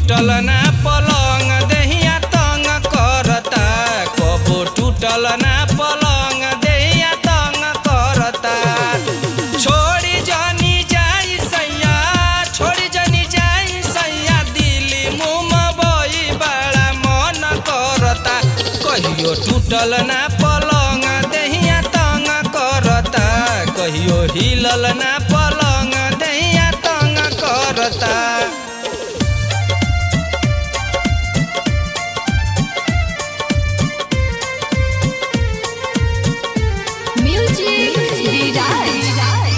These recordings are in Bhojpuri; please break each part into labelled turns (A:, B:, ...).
A: टूटल ना पलंग देहिया तंग करता कबो टूटल ना पलंग देहिया तंग करता छोड़ी जानी जाई सैया छोड़ी जानी जाई सैया दिली मुँह बई बड़ा मन करता कहियो टूटल ना पलंग देहिया तंग करता कहियो हिलल ना पलंग देहिया तंग करता
B: Music Delight.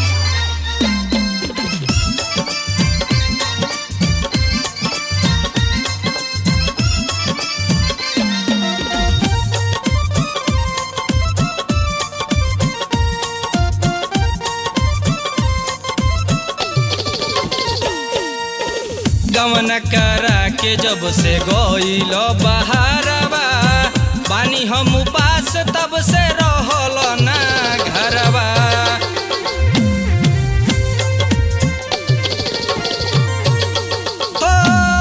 A: गमन करा के जब से गईल बहारवा बानी हम उपास तब से रहल ना घरवा हो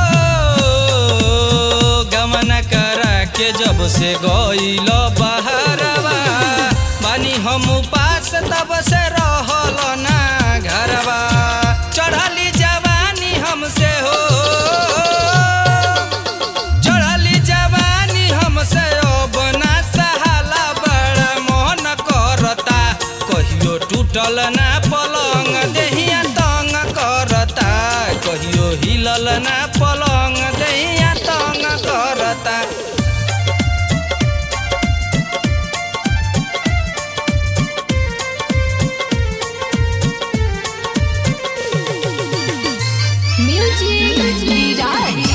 A: गमन करा के जब से गईल बहारवा बानी हम उपास तब से रहल ना घरवा चढ़ली जवानी हमसे हो चढ़ली जवानी हमसे अब ना सहाला बड़ा मोहन करता कहियो टूटल ना पलंग देहिया तंग करता कहियो हिलल ना पलंग देहिया तंग करता
B: Music Delight.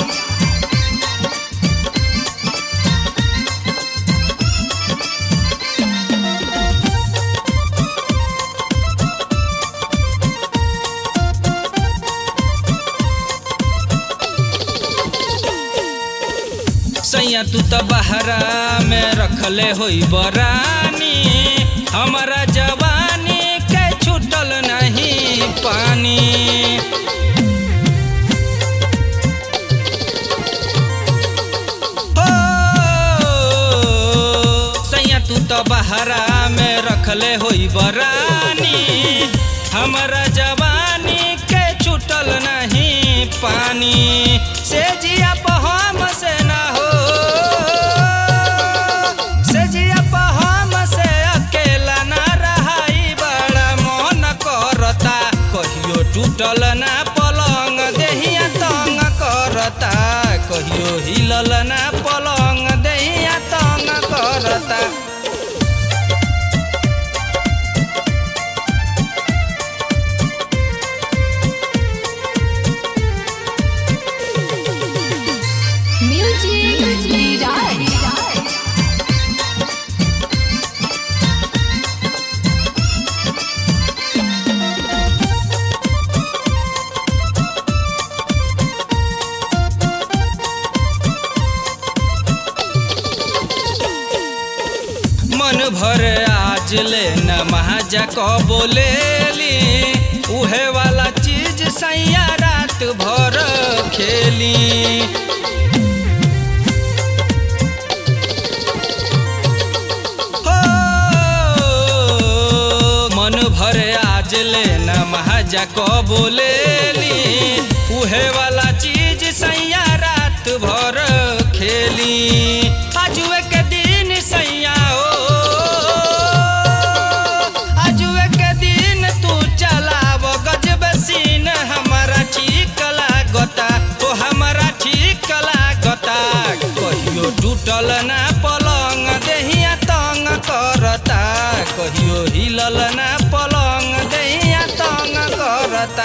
A: सैया तू त बहरा में रखले होई बरानी हमारा जवानी के छूटल नहीं पानी हो सैया तू त बहरा में रखले होई बरानी हमारा जवानी के छूटल नहीं पानी से जिया पहम से ना हो से जिया पहम से अकेला ना रहाई बड़ा मन करता कहियो टूटल ना पलंग देहिया तंग करता कहियो हिलल ना पलंग देहिया तंग करता
B: Music Delight.
A: मन भर आज ले न महाजा क बोलेली उहे वाला चीज सैया रात भर खेली हो मन भर आज ले न महाजा क बोलेली उहे वाला चीज सैया रात भर खेली आजुए के दिन सैया हो आजुए के दिन तू चलाव गजब सीन हमारा ठीक लागता ओ हमारा ठीक लागता कहियो टूटल ना पलंग देहिया तंग करता कहियो हिलल ना पलंग देहिया तंग करता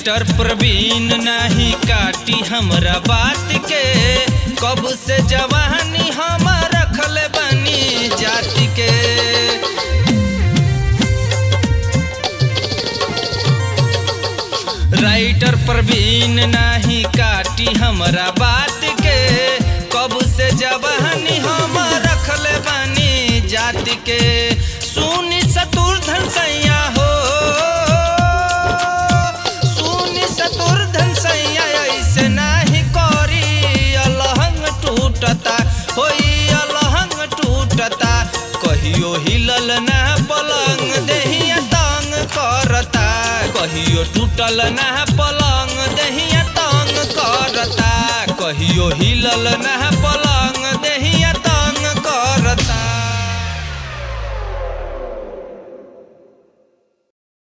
A: राइटर प्रवीण नाही काटी हमरा बात के कब से जवानी हम रखल बनी जाति के राइटर प्रवीण नाही काटी हमरा बात के कब से जवानी हम रखल बनी जाति के सुनी शत्रुधन सैया हो सुनी शत्रुधन सैया ऐसे नाही करी अलहंग टूटता होई अलहंग टूटता कहियो हिलल ना पलंग देहिया तंग करता कहियो टूटल ना पलंग देहिया तंग करता कहियो हिलल ना पलंग